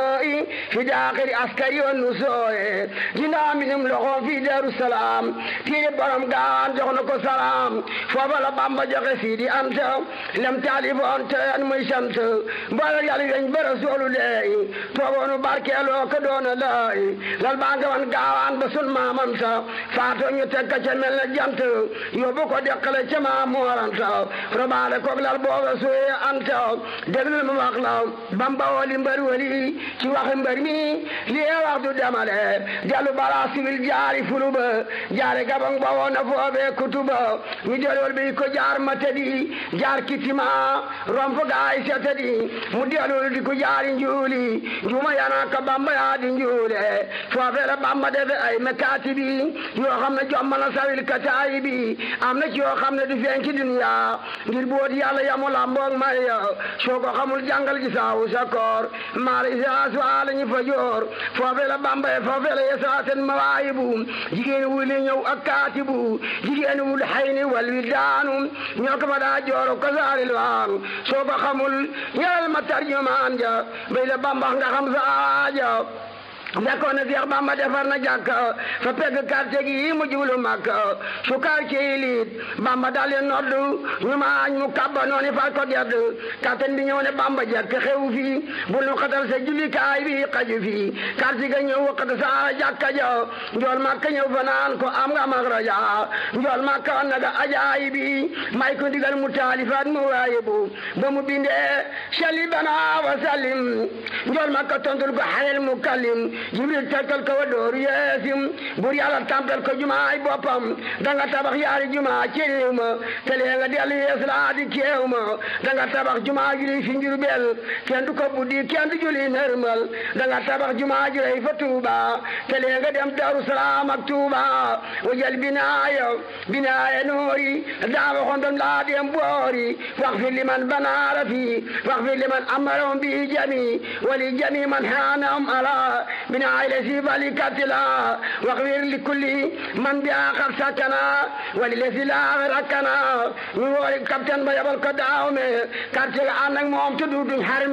البكاء في داخل العسكر والنسوء جنا منهم لغو في دار السلام تيري برم قان جغنكو سلام فبلا بامبا جغ سيدي أنت لم تعرف أنت أن ميشمت بلا يالي ينج برسول الله توغونو باركي لو كدون الله لالبانك وان قاوان بسل ما منسا فاتو نيتك جمل جنت يوبو deqale ca maa mooranta robaale koog lal booba suye anta déglul ma wax la bamba wali mbër wali ci waxi mbër mi lii wax du demale jallu bara sibil jaari fuluba jaare gabang ba woon na foobe kutuba ñu delol bi ko jaar matadi jaar kitima romp gaay setadi mu delol di ko jaari njuuli njuma yana ka bamba yaa di njuule foofe la bamba defe ay mekaati bi yoo xam ne jommana sawil kataayi bi am na ci yoo xam ne du feeñ ci dunya ngir boot yàlla yamu lamboog may soo ko xamul jàngal gi saawu sa koor maala isaas waala ñu fa joor foofe la bambaye foofe la yesaaten mawaayibu jigéen wuli ñëw ak kaatibu jigéen wul xayni wal wi daanu ñoo ko fa daa jooro ko saaril waanu soo ko xamul ñëral ma tarjumaan ja bay la bambax nga xam sa aaja fekkoon na Seex Bamba defar na jàkk fa pegg quartier gi mu jublu Makka su quartier yi liit Bamba daal di noddu ñu ma añ mu kabba noonu fal ko gedd kapten bi ñëw ne Bamba jekk xew fii bul nu xatal sa jullikaay bi xaju fii quartier ga ñëw waxat sa jàkka ja njool Makka ñëw fa naan ko am nga magraja njool Makka wan na ga ajaayi bi may ko ndigal mu taalifaat mu waayibu ba mu bindee sali bana wa salim njool Makka tontul ko xalel mu kallim jibril tegtal ko wa dooru yeesim bur yàlla tampel ko jumaay boppam danga tabax yaari jumaa ci réew ma te lee nga dellu yees laa di keew ma danga tabax jumaa juli fi njurbel kenn du ko buddi kenn du juli nërmal danga tabax jumaa jurey fa tuuba te lee nga dem daru salaam ak tuuba wajal binaaya binaaya noori daawa xondom laa dem boori wax fi liman banaara fi wax fi liman amarom bi jami wali jami man haanam ala بنا إلى سيبالي كاتلا واغفر لكل من بها قد سكنا وللذي لا ركنا نوري كابتن بيبل كداوم كاتل عنك موم تدود حرم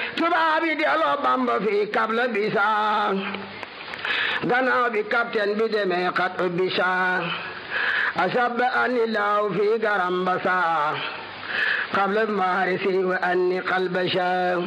تبابي دي الله بامبا في قبل بيسا غنا بي كابتن بدمي قد بيسا أشب أن الله في غرام بسا قبل المارسي وأني قلب شام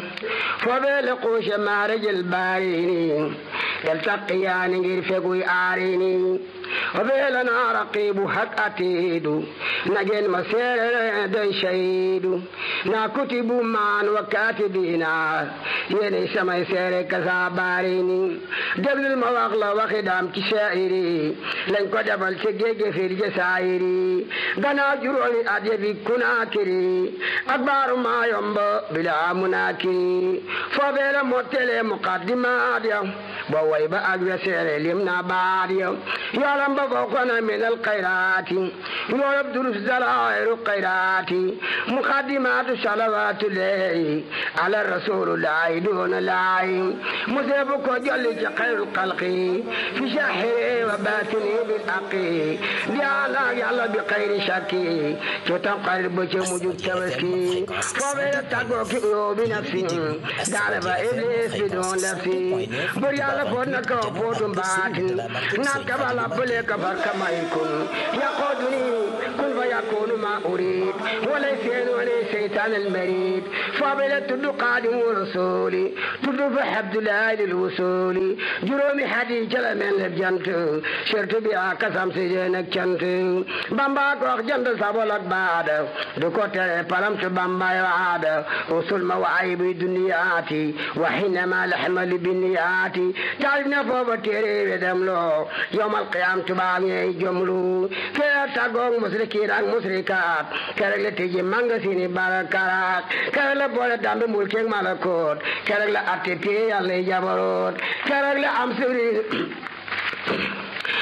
فبلقوش مارج الباريني يلتقيان يرفقوا آريني وبيلنا رقيب حق أتيد نجن مسير دن شهيد نا كتب مان وكاتبينا يلي سما سير كساباريني دبل المواغلا وخدام كشائري لن كدبل تجيج في الجسائري دنا جرولي أديبي كناكري أكبر ما ينبا بلا مناكري فبيل موتل مقدمات بوي بأك وسير لمنا بعد يعلم بفوقنا من الخيرات يعرف دروس دلائر الخيرات مقدمات صلوات الله على الرسول الله دون الله مذهبك جل خير الخلق في شاحره وباطنه بالحق بيانا يلا بخير شكي تتبقى البشر موجود توسكي فبين تقوك بنفسي دعنا إبليس بدون نفسي بريالا فونك وفوتم باطن نكبا لبليك فركما يكون يقودني كن فيكون ما أريد وليس وليس شيطان المريد فبين تدو قادم ورسولي تدو فحبد الله للوصول جرومي حديث جل من الجنت شرط بها كسام سجنك جنت بامبا كوخ جنت سابولك بعد دكو تري پرمت بامبا يعاد وصول مواعيب دنياتي وحينما لحمل بنياتي تعرفنا فوق تيري ودملو يوم القيام تباني جملو كير تاغون مسركين ak musrikat kerek la tiji manga sini barakarat kerek la boole dambe mulkeek malakot kerek la atte pie yàlla jabarot kerek la am suri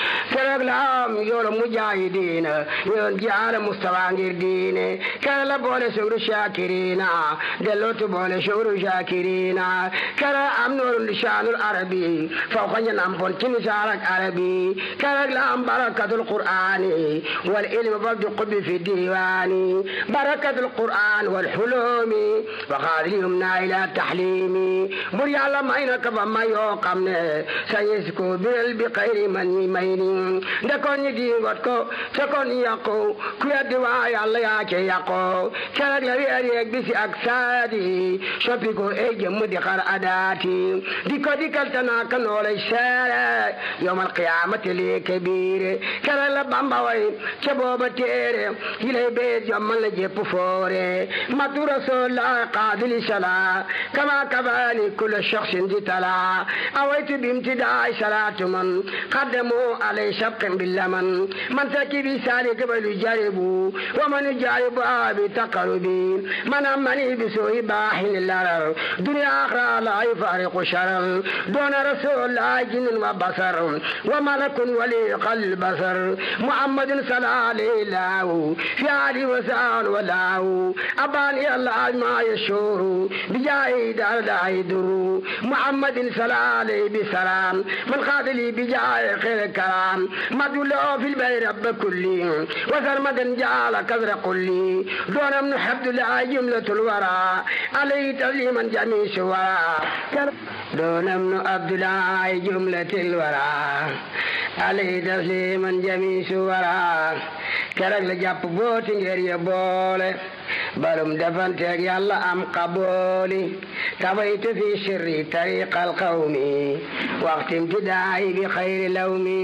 keroog la am yoolu mujaahidiina yoon jaara mustafa ngir diine keroog la boole sugru shakirina dellootu boole sugru shakirina keroog am noorun lisaanul arabi fawqa ñan am pon ci nisaarak arabi keroog la am barakatul qur'ani wal ilmi bal du qubbi fi diwaani barakatul qur'an wal hulumi wa xaadilihum naa ila tahlimi bur yàlla may na ka ba may yoo xam ne sañis ko biral bi xayri man ñi may ni ndekoon ñi dingot ko fekoon ñi yàqu ku yeddi waa yàlla yaa ce yàqu keroog la weer yeeg bisi ak saadi soppi ko ey jëmm di xar adaati di ko dikkal tanaa ka noolay seere yowmal qiyaamati lii kabiire keroog la bamba way ca booba téere yi lay bee jommal la jépp foore matu rasulullah qaadili sala kama kabani kulla shakhsin di tala awaytu bimtidaay salatu man qaddamu alay shabqin billaman man takibi sali kabalu jaribu wa man jaribu abi taqarubi man amani bisuhi bahin larar dunya akhra la yufariqu sharar dona rasulullah jinn wa basar wa malakun wali qalb basar muhammadin sallallahu alayhi fi ali wa sal wa lahu abani allah ما يشور بجاي دار دايدر محمد صلى عليه بسلام من قاتل بجاي خير الكلام مدلو في البير رب كلي وسرمدا جعل كذر قلي دون من حبد الله جملة الورى عليه تسليما جميع سورا دون من عبد الله جملة الورى عليه تسليما جميع سورا keroog la jàpp booti ngir ya boole balum defanteeg yàlla am qabooli tabaytu fi sirri tariqa alqawmi waxti imtidaayi bi xayri lawmi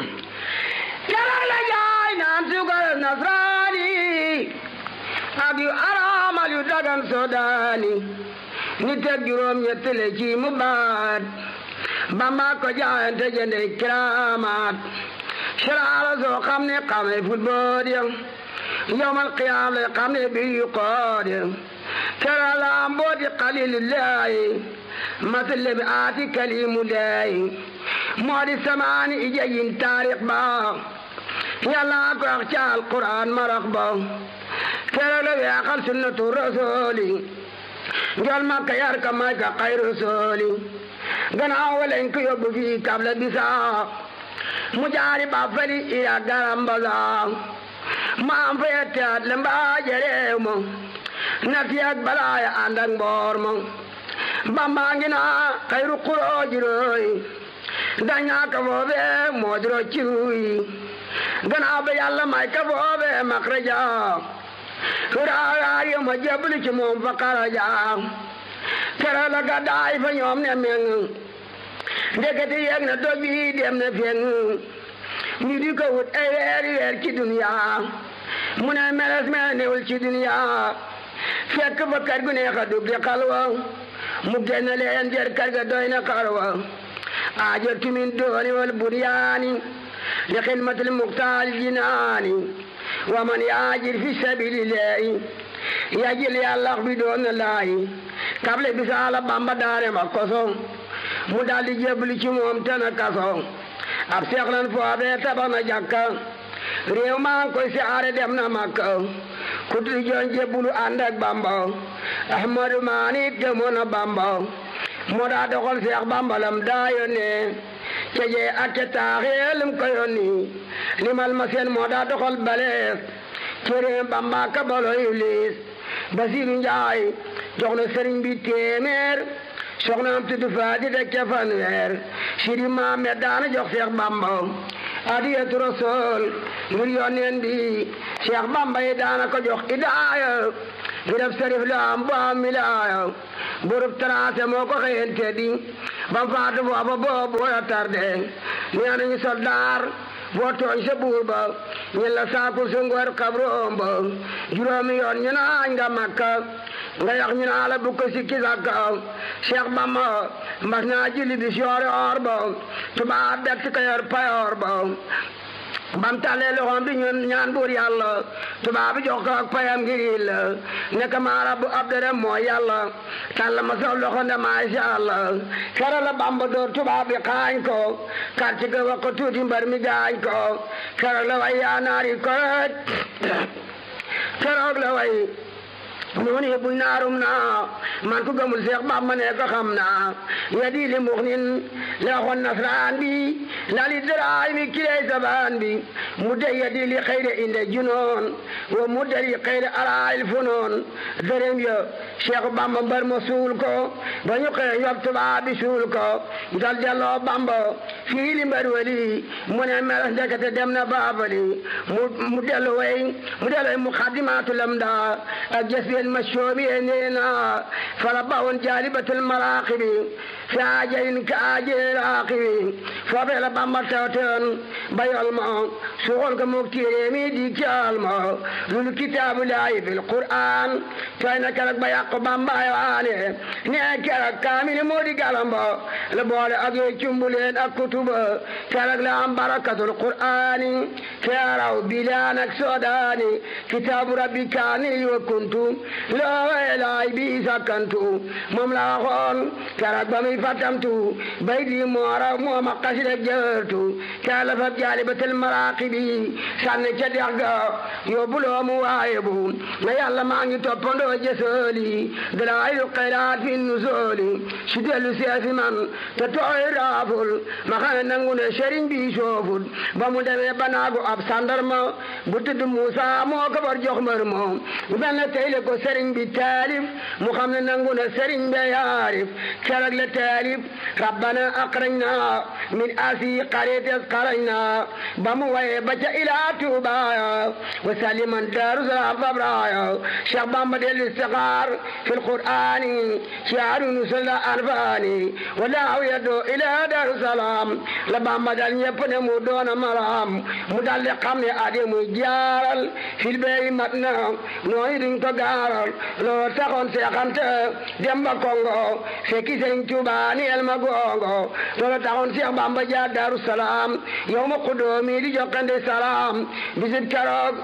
keroog la jaay naan sugal nasraani ak yu araamal yu dagan sodaani ni teg juróom ñett le ci mu baat bamba ko jaayante jënde kiramaat siraala soo xam ne xamee football ya yowmal qiyaam lay xam ne bi yu qood ya siraala mbooti xalilillahi masale bi aati kalimullahi moo di samaani ijayin taarix ba yàlla ko wax ci alquran marax ba keroog la weexal sunnatu rasuli njol makka yar ka may ka xay rasuli gannaaw walañ ko yóbbu fii kabla bisaa mu jaari ba fali iya garambala maam fa yetteat le mbaaje reew ma na fiyak balaaya ànd ak mboor ma bambaa ngi naa xayru xurooji rooy dañaa ka foofe moodiro ciruy ganaaw ba yàlla may ka foofe makraja raayaar yo ma jeblu ci moom fa xaraja kera la gàddaay fa ñoom ne meng ndekete yeeg na doj bi dem na feng ñu di ko wut ay weer weer ci duniya mu ne meles me newul ci duniya fekk fa kër gu neex a dugg di xalwa mu génn leen jër kër ga doy na xarwa aajartu min dooni wal buryaani li xidmatil muxtaal jinaani wa man yaajir fi sabilillahi yajil yàllax bi doon laayi kable bisaala bamba daare ma koso mu daldi jébbalu ci moom tana kaso ab seexlan foofee tabax na jàkka réew maa ngi koy siyaare dem na makka ku di joon jébbulu ànd ak bamba ahmadu maanit gëmoon na bamba moo daa doxal seex bamba lam daa yónnee ca jee ak ca taaxee lim ko yónni limal ma seen moo daa doxal balees ci réew bamba ka balo iblis basiru njaay jox na sëriñ bi téeméer soxnaam tudd faati teg ca fanweer sidi maamet daana jox seex bamba adiyatu rasul ngir yonneen bi seex bamba yi daana ko jox idaaya gi def sarif la am bu am milaaya burub tracé moo ko xëyente di bam faatu foofa boobu wala tarde nee nañu soldaar boo tooñ sa buur ba ñen la saakul sa ngor xabroom ba juróomi yoon ñu naañ nga makka nga yax ñu naa la bu ko sikki sàkka Cheikh Bamba mbas naa julli bi soore or ba tubaab bett ko yor payoor ba bam tàllee loxoom di ñun ñaan buur yàlla tubaab bi jox ko ak payam ngir la nekk maa rabbu abdere mooy yàlla tàll ma sax loxo ne maasha allah kera la bamba door tubaab bi xaañ ko quartier ga wax ko tuuti mbar mi gaañ ko kera la way yaa naari koroj keroog la way noonu yëpp buñ naarum naa man ku gëmul seex bamba ne ko xam naa yadi li muxnin la waxoon nasraan bi la li daraay mi kiley sabaan bi mu de yadi li xayre inde junoon wa mu de li xayre alaayil funoon dërëm ya seex bamba mbar ma suul ko ba ñu xëy yob tubaab bi suul ko dal delloo bamba fii li mbar wali mu ne meles ndekete dem na baabali mu mu dellu way mu dellu way mu xadimaatu lam daa ak jës المشومي نينا فلبون جالبة المراقب في عاجل كعاجل راقب فبيل بمتوتن بيالما سوغل كمكتير ميدي كالما للكتاب لاي في القرآن فإن كرك بياق بامبا يواني نيكرك كامل مودي كالما لبول أجي جنبولين الكتب كرك لهم بركة القرآن كيراو بلانك سوداني كتاب ربي كاني وكنت loo laay bi sakkantu moom la waxoon keroog ba muy fattamtu bay di moora mooma xasida jërtu kala fab jaalibatal maraaqibi sànni ca dex ga yóbbuloo mu waaye bu na yàlla maa ngi toppandoo jësooli dalaayu xayraat fi nusooli si dellu seesi man te tooy raaful ma xam ne nangu ne sëriñ bi sooful ba mu demee banaagu ab sandarma bu tudd Muusa moo ko bar jox mbër moom benn tey le ko sëriñ bi taalif mu xam ne nangu na sëriñ bi yaarif keroog la taalif rabbana aqrajna min asi qarites qarajna ba mu waye ba ca ilaa tuubaya wa saliman daaru salaam fabraya cheikh bamba del istixaar fi lqur'ani shaaru nusula anfaani walaahu yaddo ilaa daaru salaam la bamba dal ñëpp ne mu doona maram mu dal di xam ne ade muy jaaral fil beyi mat na nooyi duñ ko gaaral loo taxoon seexante demba kongo fekki sëriñ Tuuba ni el ma gongo loolu taxoon Seex Bamba jaar Daaru Salaam yow ma xudoomi di jokkande salaam bisit keroog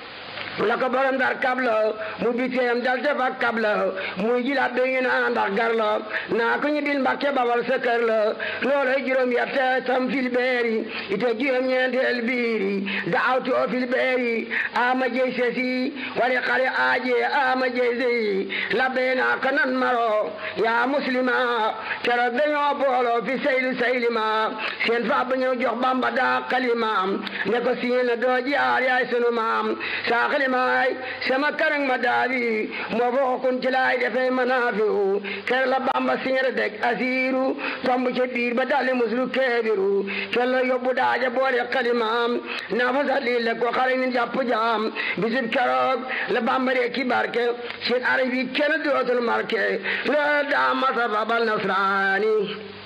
la ko borom dar kabla mu biteem dal defa kabla muy jilaat be ngi naa ndax gar la naa ko ñu bil mbàkke babal sa kër la looloy juróom yette tam fil beeri ite juróom ñeenteel biiri daawtu o fil beeri ama jey sesi wari xale aaje ama jey sey labbe naa ko nan maro yaa muslima keroog dañoo boolo fi saylu saylima seen fa ba ñëw jox bamba daa xalimaam ne ko siin doo jaar yaay sunu maam saa maay sama karang ma daali moo foo kun ci laay defee manaafiu ker la bamba siñere deg asiiru tomb ci biir ba dalli muslu keebiru ker la yóbbu daaja boole xalimaam naa fa sa lii ko xale ni jàpp jaam bisib keroog la bamba ree ki barke seen arab yi kenn dootul marke la daa masa babal nasraani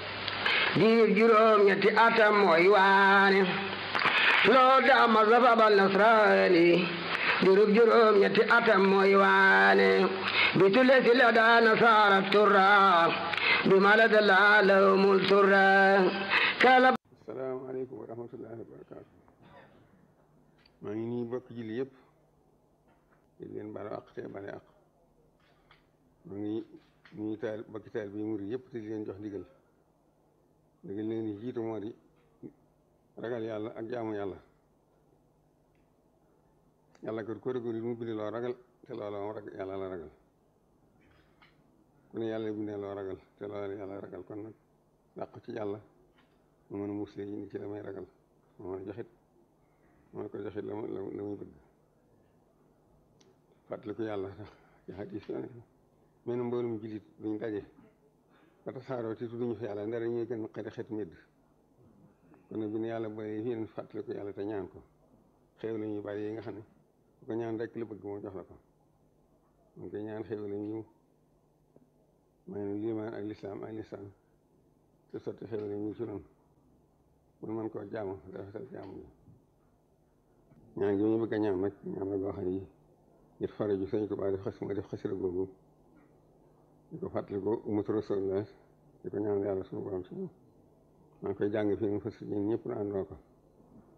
diir juróom ñetti atam mooy waane loo daa masa babal nasraani dirub juróom ñetti atam mooy waane bi tule si la daa nasaara turra bi malada laa lawmul turra kala asalaamaaleykum wa rahmatullahi wa barakaatu maa ngi nii bokk julli yëpp di leen baal àq te bale àq maa ngi ñuy taal bokki taal bi muri yëpp te di leen jox ndigal ndigal leen di jiitu moo di ragal yàlla ak jaamu yàlla yàlla ko ko régul mu bindee loo ragal te loola moom ragal yàlla la ragal ku ne yàlla bindee loo ragal te loola yàlla ragal kon nag dàq ci yàlla mu mën a musle yi ni ci la may ragal mu mën a joxit mu mën ko joxit la la muy bëgg fàttaliku yàlla tax ci xadis yo ne men mboolum jullit duñ daje ba tasaaroo te tudduñu fi yàlla ndara ñuy gën xëri xet medd kon nag bi ne yàlla boolee fii leen fàttaliku yàlla te ñaan ko xew la ñuy bari yi nga xam ne bu ko ñaan rek la bëgg moo jox la ko moom koy ñaan xew la ñu may nu limaan ak lislaam ak lislaam te sotti xew la ñu ci noonu mun man koo jaamu rafetal jaamu gi ñaan gi ñu bëgg a ñaan nag ñaan la goo xam ne yi ngir fare ju sëñ Tuubaa def xas ma def xasira googu di ko fàttali ko umatu rasulillah di ko ñaan yàlla suñu borom si moom maa ngi koy jàng fii mu fas ñun ñëpp na àndoo ko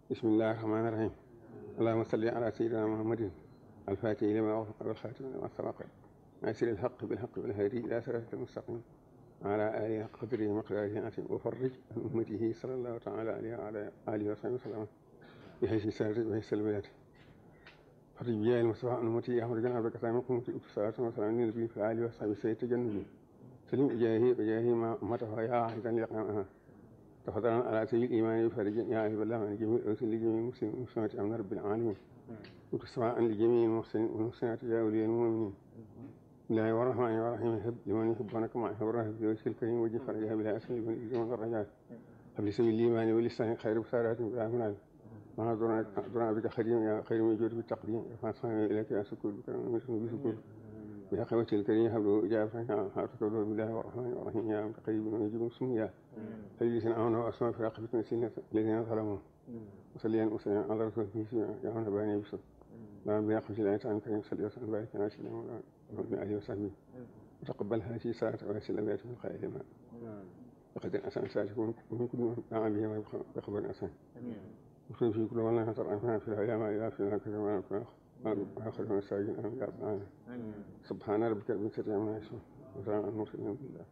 بسم الله الرحمن الرحيم اللهم صل على سيدنا محمد الفاتح لما أغلق والخاتم لما سبق ناصر الحق بالحق والهادي إلى صراطك المستقيم وعلى آله حق قدره ومقداره العظيم وفرج عن أمته صلى الله تعالى عليه وعلى آله وصحبه وسلم بحيث سارت بحيث البلاد فرج بيا المصطفى عن أمتي أحمد جناب بك سامي قمت صلاة وسلام النبي في آله وصحبه سيد تجنبي سلم إجاهي وجاهي ما أمته يا عهدا لقامها تفضلا على سبيل الإيمان بفرج يا أهل الله عن جميع الرسل لجميع المسلمين والمسلمات أمن رب العالمين وتسمع لجميع المحسنين والمحسنات يا أولياء المؤمنين الله الرحمن الرحيم هب لمن يحبونك مع هب الرهب بوجه الكريم وجه فرجها بلا أسل من الإجمال والرجاء هب لسبيل الإيمان ولسان خير بسارات بلا منال ما دعنا بك خديم يا خير من جود بالتقديم فاصحنا إليك يا سكور بك ومسلم بسكور يا خوة الكريم هب له إجابة حارتك بالله الرحمن الرحيم يا متقرب ويجيب سميا فليسن أمنا وأسماء في عقبة نسينا الذين ظلموا وصليا وسلم على رسول الله يا من باني بسر لا بيقف الآية عن كريم صلى الله عليه وسلم بارك على سيدنا وعلى آله وصحبه وتقبل هذه ساعة ويسل الأبيات من خير ما لقد الأسان ساتكون ومن كل ما دعا به ويقبل الأسان وفي في كل والله نصر أنفنا في الأيام إلى في ذاك ما وآخر من الساجين أمين يا رب سبحان ربك رب العزة عما يصفون وسلام على المرسلين بالله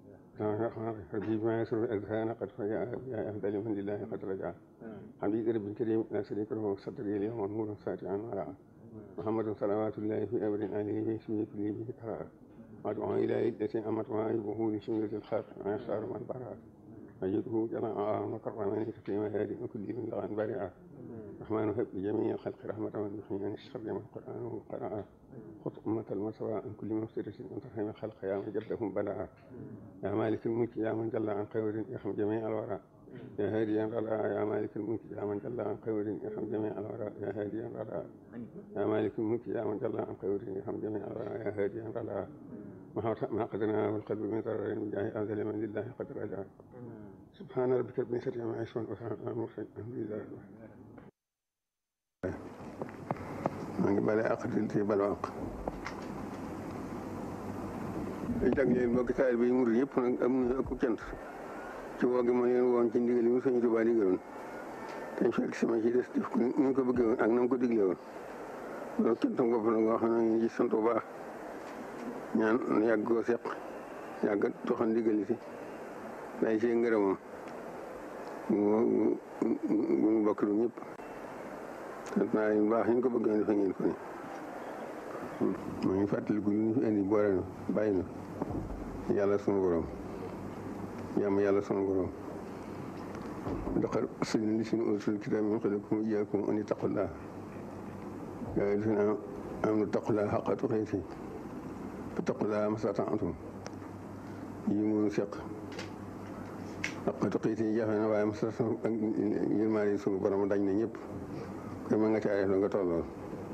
ربي بما يسر الأذهان قد فجاء يا أهدى لمن لله قد رجع حبيب رب الكريم لا شريك له صدري اليوم نور ساتعا ورعا محمد صلوات الله في أمر آله في اسمه كل به كرار وادعو إلى عدة أمت وعيبه لشملة الخلق ما يختار من برا أجده جماعة مكرما تكريم هادي وكل من لغن بارعا الرحمن هب لجميع الخلق رحمة من يحيي عن الشر من القرآن قرأ خط أمة المسوى عن كل مفترة أن ترحم الخلق يا من جدهم بلعا يا مالك الملك يا من جل عن خير يرحم جميع الورى يا هاديا رضا يا مالك الملك يا من جل عن خير يرحم جميع الورى يا هاديا رضا يا مالك الملك يا من جل عن خير يرحم جميع الورى يا هاديا رضا ما قدرنا والقلب من ضرر بجاه أنزل من لله قد رجع سبحان ربك رب العزة عما يصفون وسلام على المرسلين الحمد لله رب maa ngi bale àq di te balu àq di jagleel mbokki taal bi murid yëpp nag am nañu ëpp cant ci woo gi ma leen woon ci ndigal yi mu Sëñ Tuubaa digaloon te fekk sama ci des def ko ni ñu ko bëggee woon ak na mu ko diglee woon loolu cantam bopp la nga xam ne ñu ci sant bu baax ñaan yàgg koo seq yàgg doxal ndigal yi day see ngërëmam mu mu bokk lu ñëpp sant naa leen baax ñu ko bëgg a defee ngeen ko ni maa ngi fàttaliku lu ñu fi indi boole na bàyyi na yàlla sunu borom jàmm yàlla sunu borom doxal sëñ li suñu usul kitaab min qablikum wa iyyakum an ittaqullah yaa ayyuhal lazina aamanu ittaqullaha haqqa tuqaatihi fattaqullaha mastata'tum yi mu seq haqqa tuqaatihi jafe na waaye mastata'tum ak yërmaande sunu borom dañ na ñëpp koy ma nga caaree la nga tollool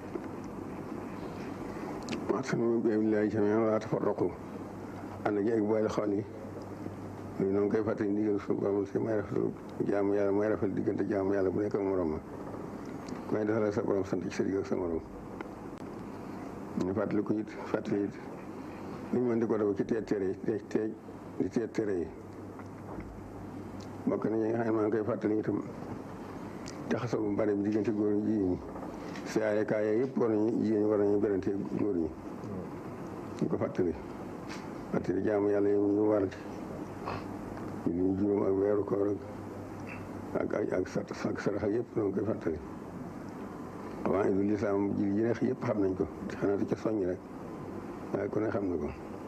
waxtasimu bi hablillahi jamii'an wa laa tafarraqu ànd gi ak boole xol yi loolu noonu koy fàttali ndigal suñu borom si may rafetlu jaamu yàlla may rafetlu diggante jaamu yàlla bu nekk ak morom ma may defal sa borom sant ci sa digg ak sa morom ñu fàttali ko it fàttali it li ñu mën di ko def ci teet tere yi teej teej di teet tere yi bokk na ñi nga xam ne maa ngi koy fàttali itam jaxasoo bu bari bi diggante góor ñi jigéen ñi siyaare kaay yëpp war nañu jigéen ñi war nañu berante góor ñi ñu ko fàttali fàttali jaamu yàlla yi ñu war ci ñu juróom ak weeru koor ak ak ak ak sarax ak yëpp noonu koy fàttali avant idul lislaam ji yi neex yëpp xam nañ ko xanaa di ca soññ rek waaye ku ne xam na ko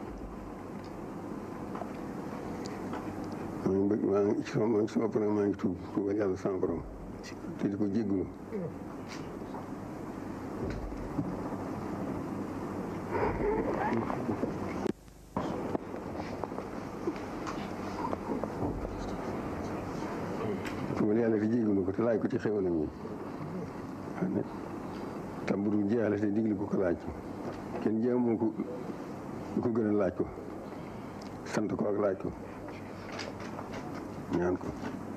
maa ngi bëgg maa ngi ci sama sama bopp nag maa ngi tuub tuubal yàlla sama borom te di ko jégglu tuubal yàlla te jégglu ko te laaj ko ci xéwalam yi xam ne tam bu dul jeexale te digli ko ko laaj kenn jéemoo ko lu ko gën a laaj ko sant ko ak laaj ko ñaan ko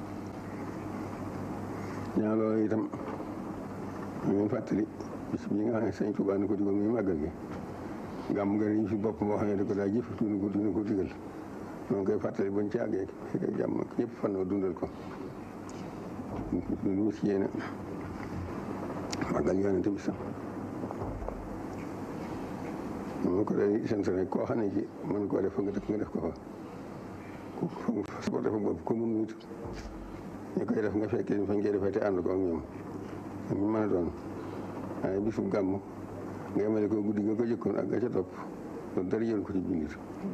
ñaan loolu itam ñu ngi fàttali bis bi nga xam ne sëñ Tuubaa ni ko digal muy màggal gi gàmm nga ñu fi bopp boo xam ne da ko daa jëf tuuti ko dina ko digal ñoo ngi koy fàttali bañ ci àggee fekk jàmm ñëpp fan dundal ko lu ci yéene màggal yonente bi sax moom ko day sant rek koo xam ne ci mën koo def fa nga def nga def ko fa ku fa dafa bopp ko mun nit ñu koy def nga fekkee fañ koy defee te ànd ko ak ñoom ñu mën a doon waaye bisu gàmm nga yemale ko guddi nga ko jëkkoon ak ga ca topp loolu dara jël ko ci jullit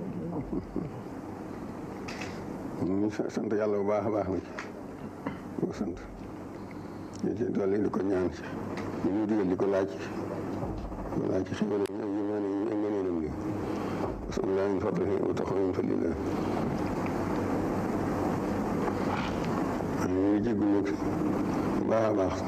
ñu sant yàlla bu baax a baax na ci ko sant ñu ci dolli di ko ñaan ci ñu ñuy digal di ko laaj di ko laaj ci xéwal yi ak yémaane yi ak ngëneelam li asalullah min fadlihi wa taxaw min fadlillah ñu ngi jéggu nag bu baax a baax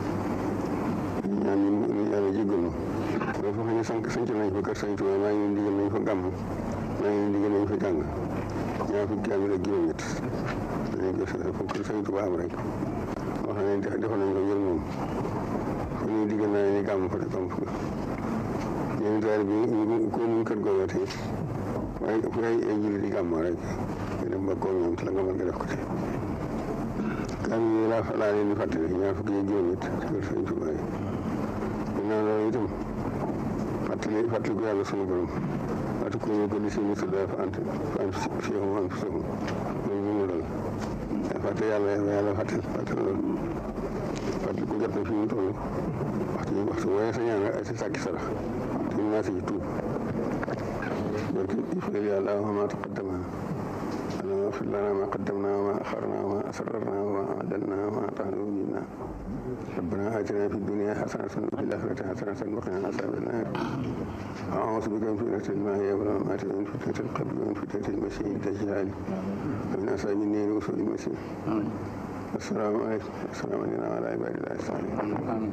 ñaan ñu yàlla jéggalu loolu foo xam ne sank sanc nañ fa kër Sëñ Tuubaa maa ngi leen digal nañ fa gàmm maa ngi leen digal nañ fa jàng ñaar fukki kaamil ak juróom-ñett dañ ko fa kër Sëñ Tuubaa am rek wax na ne defal nañ ko ngir moom fu ñuy digal naa ni gàmm fa te kam fa ñeen taal bi ko mun kër googu tey waaye fu ay ay jullit di gàmmoo rek nga dem ba koo ñoom te la nga mën nga def ko ci kaamil yi laa laa leen di fàttali ñaar fukki ak juróom-ñett ci kër Sëñ Tuubaa yi ginnaaw loolu itam fàttali fàttali ko yàlla sunu borom waatu ko ñu ko di si musul dafa ant fa am fihum am fihum loolu bu mu dal fàtte yàlla yàlla fàttal fàttal loolu fàttali ko jot na fi mu toll waxtu waxtu waaye sa ñaan ak sa sàkki sarax te ñu naa ci tuub donc il faut yàlla ma taqaddama اللهم اغفر لنا ما قدمنا وما أخرنا وما أسررنا وما أعلنا وما أطعنا منا ربنا آتنا في الدنيا حسنة وفي الآخرة حسنة وقنا عذاب النار أعوذ بك من فتنة الماء والممات ومن فتنة القبر ومن فتنة المسيح الدجال ومن أصحاب النير وسوء المسيح السلام عليكم السلام علينا وعلى عباد الله الصالحين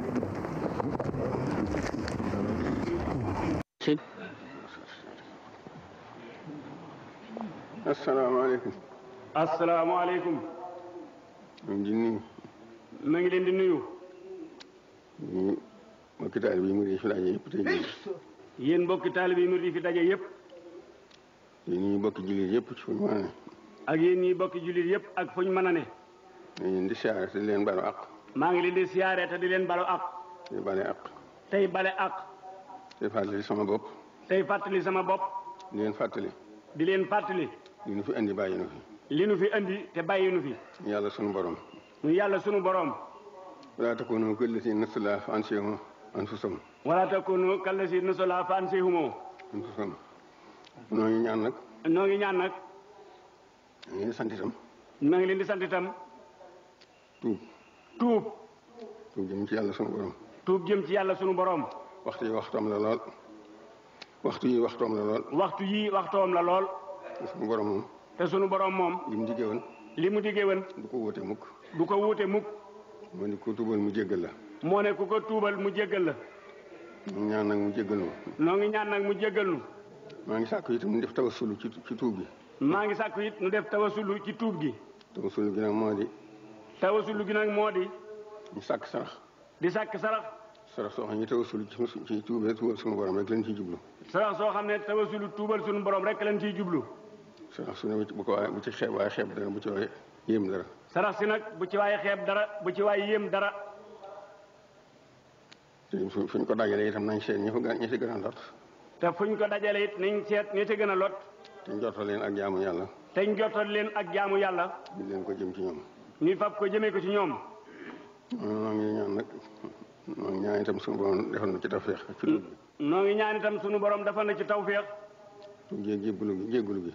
asalaamaaleykum. asalaamaaleykum. ñu ngi nuyu. na ngi leen di nuyu. ñu mbokki taalibe yi mu di fi daje yëpp tey jii. yéen mbokki taalibe yi mu di fi daje yëpp. yéen ñi bokki jullit yëpp ci fuñ mën a ne. ak yéen ñi bokki jullit yëpp ak fuñ mën a ne. ñu leen di siyaare te di leen balu àq. maa ngi leen di siyaare te di leen balu àq. di bale àq. tey bale àq. te fàttali sama bopp. tey fàttali sama bopp. di leen fàttali. di leen fàttali. li nu fi andi bàyyi nu fi. li nu fi andi te bàyyi nu fi. yàlla sunu borom. mu yàlla sunu borom. wala takunu kallati nasulaa fa ansihum anfusahum. wala takunu kallati nasulaa fa ansihum anfusahum. noo ngi ñaan nag. noo ngi ñaan nag. ñu ngi sant itam. na ngi leen di sant itam. tuub. tuub. tuub jëm ci yàlla sunu borom. tuub jëm ci yàlla sunu borom. waxtu yi waxtoom la lool. waxtu yi waxtoom la lool. waxtu yi waxtoom la lool. sunu borom moom. te sunu borom moom. li mu diggee woon. li mu diggee woon. du ko wóote mukk. du ko wuute mukk. moo ni ko tuubal mu jéggal la. moo ne ku ko tuubal mu jéggal la. ñu ñaan nag mu jéggal nu. noo ngi ñaan nag mu jéggal nu. maa ngi sàkku itam mu def tawasulu ci ci tuub gi. maa ngi sàkku it nu def tawasulu ci tuub gi. tawasulu gi nag moo di. tawasulu gi nag moo di. ñu sàkk sarax. di sàkk sarax. sarax soo xam ne tawasulu ci ci tuubee tuubal sunu borom rek lañ ciy jublu. sarax soo xam ne tawasulu tuubal sunu borom rek lañ ciy jublu. sarax su ne bu ko waaye bu ci xeeb waaye xeeb dara bu ci waaye yéem dara. sarax si nag bu ci waaye xeeb dara bu ci waaye yéem dara. te fu fu ñu ko dajalee itam nañ seet ñi fa ñi ci gën a lot. te fu ñu ko dajale it nañ seet ñi ci gën a lot. te njortal leen ak jaamu yàlla. te njortal leen ak jaamu yàlla. di leen ko jëm ci ñoom. ñu fab ko jëmee ko ci ñoom. noo ngi ñaan nag noo ngi ñaan itam suñu borom defal na ci tawfeex ci tuub bi. noo ngi ñaan itam sunu borom defal na ci tawfeex. tuub gi jéggalu gi jéggalu gi.